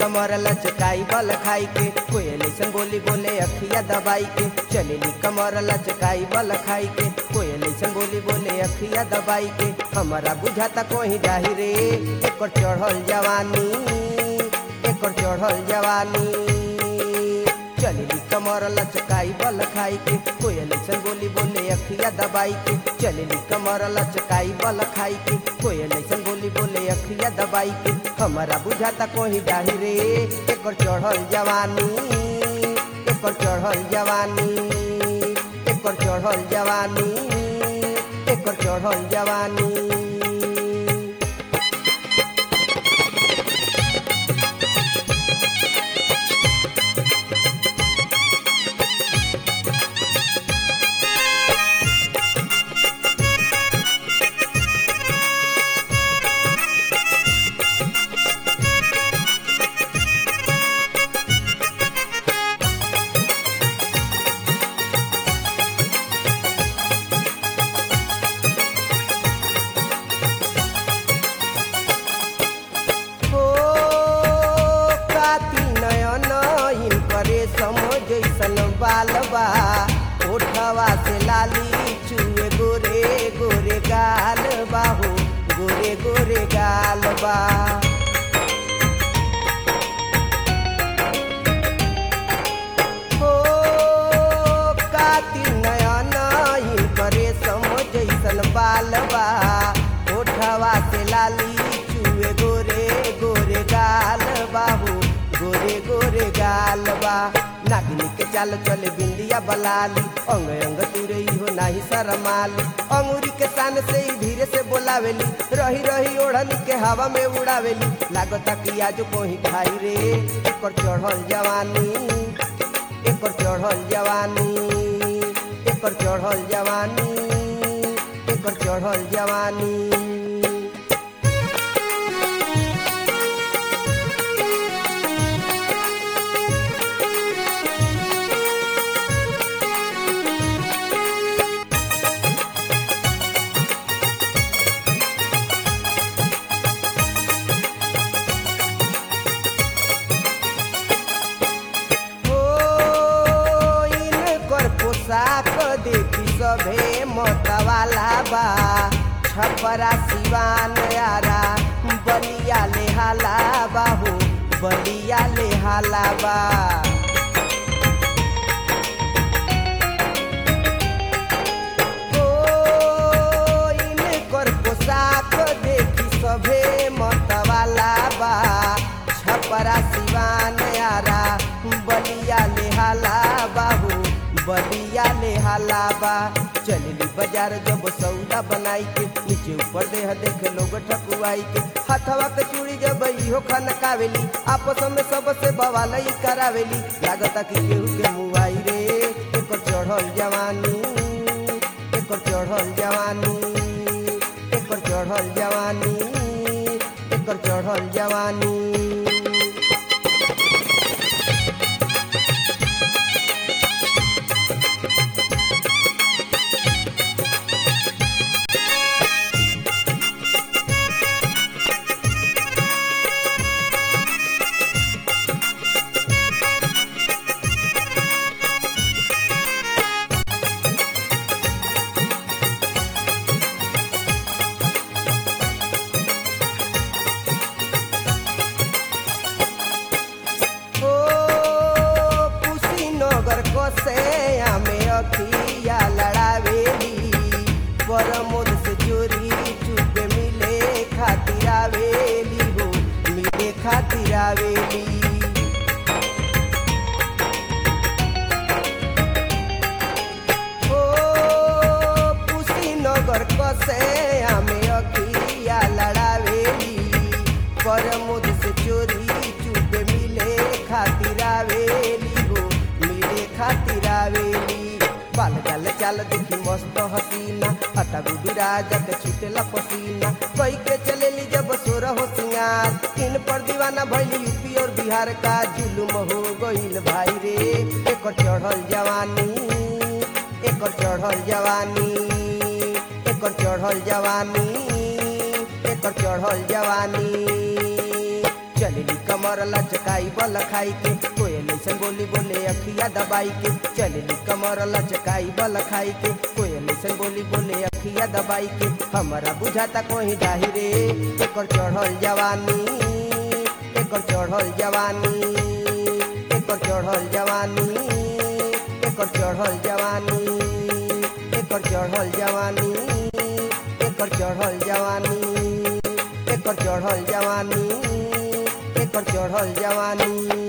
कमर लचकाई बल खाई के कोयल ऐसन बोली बोले अखिया दबाई के चलेली कमर लचकाई बल खाई के कोयल ऐसन बोली बोले अखिया दबाई के हमारा बुझाता कोही डाही रे एकर चढ़ल जवानी एकर चढ़ल जवानी चलेली कमर लचकाई बल खाई के कोयल ऐसन बोली बोले अखिया दबाई के चलेली कमर लचकाई बल खाई के कोयल ऐसन बोली बोले अखिया दबाई के हमारा बुझाता कोही डाही रे एकर चढ़ल जवानी एकर चढ़ल जवानी एकर चढ़ल जवानी एकर चढ़ल जवानी हो काती नयन करे जैसन बाल बा ओठवा से लाली चुए गोरे गोरे गाल बा हो गोरे गोरे गाल बा हो काती नयन करे जैसन बाल बा ओठवा से लाली चुए गोरे गोरे गाल बाबू गोरे गोरे गाल बा नागिनी के चाल चले बिंदिया बलाली अंग अंग तुरई हो नाही शरमाली अंगूरी के सान से ही धीरे से बोलावेली रही रही ओढ़नी के हवा में उड़ावेली लागता कि आज कोही खाई रे एकर चढ़ल जवानी एकर चढ़ल जवानी एकर चढ़ल जवानी एकर चढ़ल जवानी हो इनकर पोशाक देखी सभे मतवाला बा छपरा सिवान यारा बलिया ले हाला बाहू बलिया ले हाला बा हो इनकर पोशाक देखी सभे मतवाला बा छपरा सिवान यारा बलिया ले हाला बाबू बलिया ले हाला बा चलली बाजार जब सौदा बनाई के नीचे ऊपर देह देख लोग ठकुआई के हथवा के चूड़ी जब इहो खनकावेली आपस में सबसे बवालई करावेली लागता कि केहू के मुआई रे एकर चढ़ल जवानी एकर चढ़ल जवानी एकर चढ़ल जवानी एकर चढ़ल जवानी हो कुशीनगर कसे हमें अखिया लड़ावेली परमोद से चोरी चुपे मिले खातिर आवेली हो मिले खातिर आवेली हो कुशीनगर कसे हमें अखिया लड़ावेली परमोद से चोरी चुपे मिले खातिर आवेली हो मिले खातिर आवेली बाल गाल चाल देखी मस्त हसीना हटा गुडू राजा के छूटेला पसीना कई के चलेली जब सोर हो सिंगार इन पर दीवाना भइली यूपी और बिहार का जुलुम हो गईल भाई रे एकर चढ़ल जवानी एकर चढ़ल जवानी एकर चढ़ल जवानी एकर चढ़ल जवानी चलली कमर लचकाई बल खाई के कोयल ऐसन बोली बोले अखिया दबाई के चलली कमर लचकाई बल खाई के कोयल ऐसन बोली बोले अखिया दबाई के हमारा बुझाता कोई डाही रे एकर चढ़ल जवानी एकर चढ़ल जवानी एकर चढ़ल जवानी एकर चढ़ल जवानी एकर चढ़ल जवानी एकर चढ़ल जवानी एकर चढ़ल जवानी एकर चढ़ल जवानी